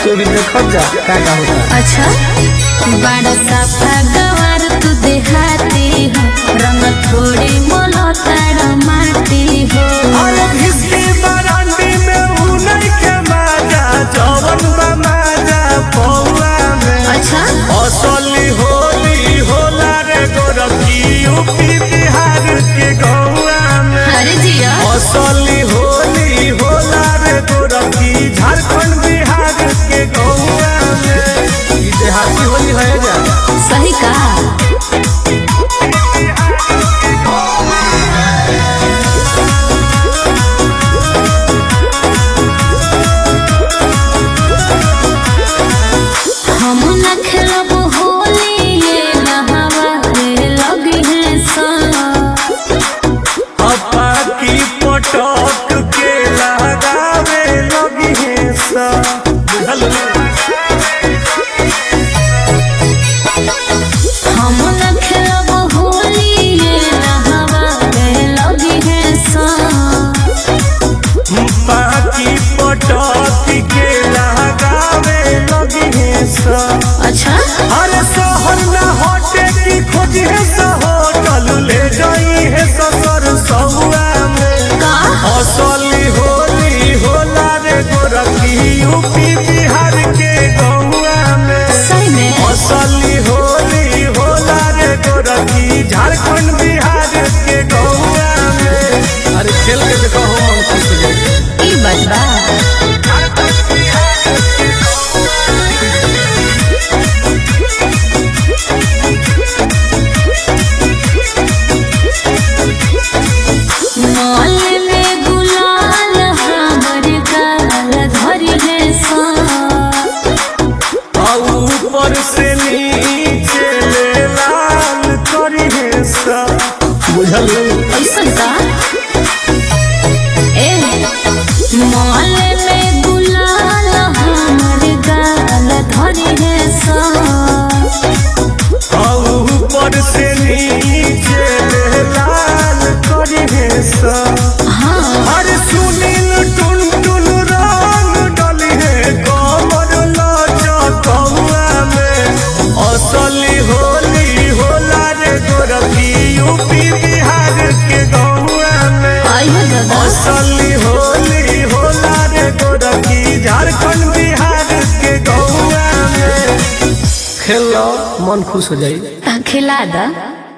तो भी देखब जा का का होता अच्छा बड़ा साफा गवार तू देहाती हो रंग थोड़ी मोलो तारा माटी हो अरे घिसकी बरांडी में हुनर के माजा जवन बा माजा पौआ में अच्छा असली होली होला रे गोरखी यूपी बिहार के गौआ में अरे जिया असली होली होला रे गोरखी झारखंड बिहार के गौआ में ई देहाती होली है जा सही कहा हम न खेलब होली ये नहावा रे लगी है सा अपा की पटक के लगावे लगी है सा बुझल हम न खेलब होली ये नहावा रे लगी है सा पाकी पटक के लगावे लगी है सा अच्छा अरे शहर न हटे की खोज है सा होटल ले जाई है ससुर सहुआ में का असली होली होला रे गोरखी यूपी बिहार के गौआ में सही में असली होली होला रे गोरखी झारखंड बिहार के गौआ में अरे खेल के देखो हो मन खुश हो जाए ई बात बा मॉल में गुलाल हमर गाल धरी है सा आ ऊपर से नीचे ले लाल करी है सा बुझल ऐसन का ए मॉल में गुलाल हमर गाल धरी है सा आ ऊपर से नीचे ले लाल करी है सा हाँ अरे सुनील टुन टुन रंग डली है कमर लाचा कौआ में असली होली होला रे गोरखी यूपी बिहार के गौआ में आइयो दादा असली होली होला रे गोरखी झारखंड बिहार के गौआ में खेल लो मन खुश हो जाए खिला दा